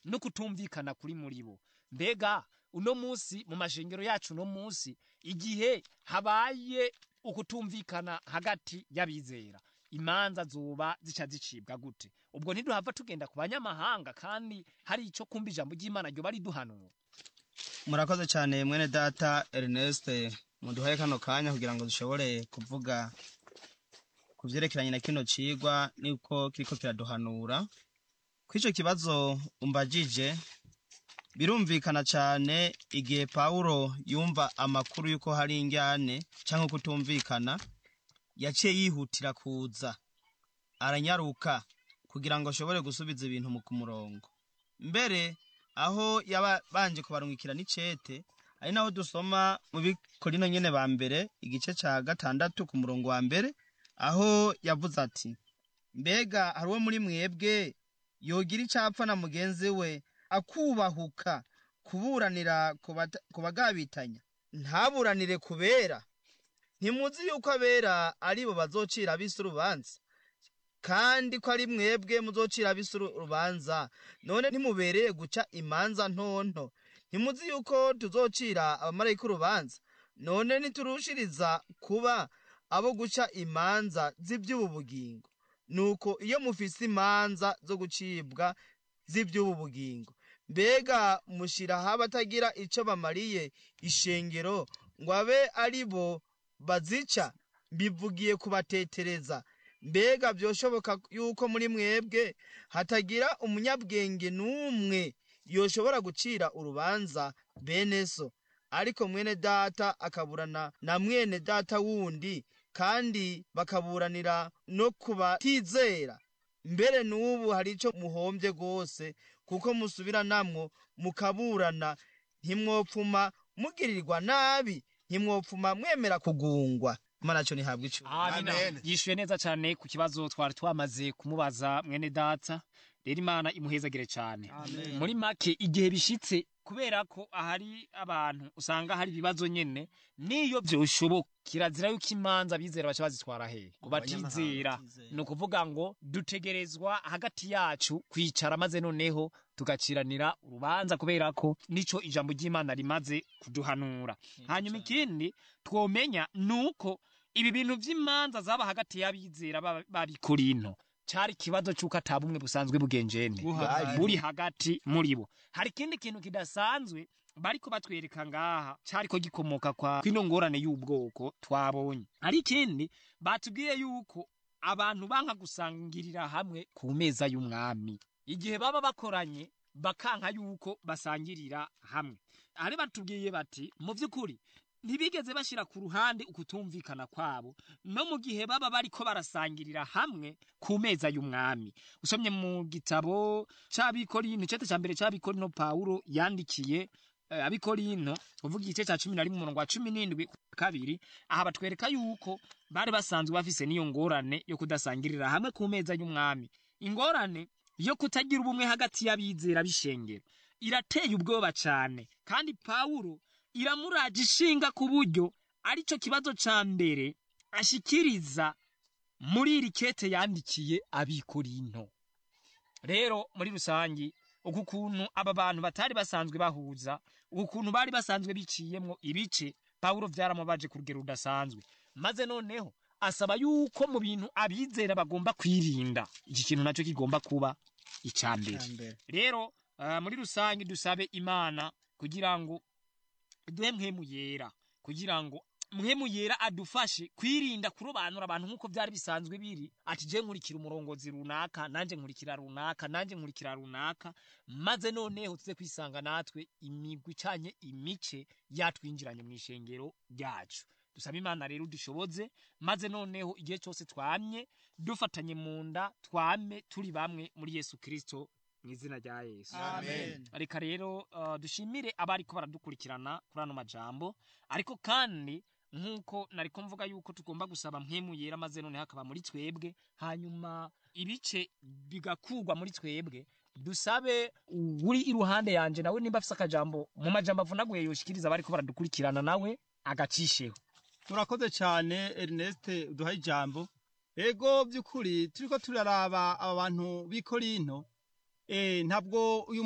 no kutumvikana kuri muri bo mbega uno munsi mu mashengero yacu uno munsi igihe habaye ukutumvikana hagati y'abizera imanza zoba zica zicibwa gute ubwo ntiduhava tugenda ku banyamahanga kandi hari icyo kumva ijambo ry'imana ryo bari duhanura murakoze cyane mwene data Ernest muduhaye kano kanya kugira ngo dushobore kuvuga ku byerekeranye na kino cigwa niko kiriko kiraduhanura kw'ico kibazo umbajije birumvikana cyane igihe pawulo yumva amakuru y'uko hari injyane cyangwa kutumvikana yaciye yihutira kuza aranyaruka kugira ngo ashobore gusubiza ibintu mu ku murongo mbere aho yabanje kubarungikira n'icete ari naho dusoma mu bikorino nyene ba mbere igice ca gatandatu ku murongo wa mbere aho yavuze ati mbega hari uwo muri mwebwe yogira icapfa na mugenzi we akubahuka kuburanira ku bagabitanya ntaburanire kubera ntimuzi yuko abera ari bo bazocira abisi urubanza kandi ko ari mwebwe muzocira abisi urubanza none ntimubereye guca imanza ntonto ntimuzi yuko tuzocira abamarayika urubanza none ntiturushiriza kuba abo guca imanza z'iby'ubu bugingo nuko iyo mufise imanza zo gucibwa z'iby'ubu bugingo mbega mushyiraho abatagira icyo bamariye ishengero ngo abe ari bo bazica mbivugiye kubatetereza mbega byoshoboka yuko muri mwebwe hatagira umunyabwenge n'umwe yoshobora gucira urubanza bene so ariko mwene data akaburana na mwene data wundi kandi bakaburanira no kubatizera mbere n'ubu hari icyo muhombye rwose kuko musubiranamwo mukaburana ntimwopfuma mugirirwa nabi ntimwopfuma mwemera kugungwa imana cyo ntihabwa icyo amina yishuye neza cyane ku kibazo twari twamaze kumubaza mwene data rero imana imuhezagire cyane muri make igihe bishitse kubera ko ahari abantu usanga hari ibibazo nyene niyo byoshoboka kirazira yuko imanza bizera baca bazitwara hehe ku batizera ni ukuvuga ngo dutegerezwa hagati yacu kwicara maze noneho tugaciranira urubanza kubera ko nico ijambo ry'imana rimaze kuduhanura hanyuma ikindi twomenya nuko ibi bintu vy'imanza zaba hagati y'abizera babikorinto cari ikibazo c'uko ata bumwe busanzwe bugenjene buri hagati muri bo hari ikindi kintu kidasanzwe bariko batwereka ngaha cariko gikomoka kwa kwino ngorane y'ubwoko twabonye hari ikindi batubwiye yuko abantu banka gusangirira hamwe ku meza y'umwami igihe baba bakoranye bakanka yuko basangirira hamwe ari batubwiye bati mu vy'ukuri ntibigeze bashyira ku ruhande ukutumvikana kwabo no mu gihe baba bariko barasangirira hamwe ku meza y'umwami usomye mu gitabo c'abikorino icete ca mbere c'abikorino pawulo yandikiye eh, abikorino uvuga igice ca cumi na rimwe umurongo wa cumi n'indwi kabiri aha batwereka yuko bari basanzwe bafise n'iyo ngorane yo kudasangirira hamwe ku meza y'umwami ingorane yo kutagira ubumwe hagati y'abizera b'ishengero irateye ubwoba cane kandi pawulo iramuraje ishinga ku buryo arico kibazo ca mbere ashikiriza muri iri kete yandikiye abikorinto rero muri rusangi uku kuntu aba bantu batari basanzwe bahuza uku kuntu bari basanzwe biciyemwo ibice pawulo vyaramubaje ku rugero rudasanzwe maze noneho asaba yuko mu bintu abizera bagomba kwirinda iki kintu naco kigomba kuba ica mbere rero uh, muri rusange dusabe imana kugira ngo duhe mpwemu yera kugira ngo mpwemu yera adufashe kwirinda kurobanura abantu nk'uko byari bisanzwe biri ati je nkurikira umurongozi runaka nanje nkurikira runaka nanje nkurikira runaka maze noneho tuze kwisanga natwe imigwi icanye imice yatwinjiranye mu ishengero ryacu dusaba imana rero dushoboze maze noneho igihe cyose twamye dufatanye mu nda twame turi bamwe muri yesu kirisito mu izina rya yesu Amen. reka rero uh, dushimire abariko baradukurikirana kuri ano majambo ariko kandi nk'uko nariko mvuga yuko tugomba gusaba mpwemu yera maze none hakaba muri twebwe hanyuma ibice bigakurwa muri twebwe dusabe uri iruhande yanje nawe nimba afise akajambo mu majambo avunaguye yoshikiriza abariko baradukurikirana nawe agacisheho turakoze cyane Ernest uduha ijambo ego by'ukuri turiko turaraba aba bantu b'i Korinto eh ntabwo uyu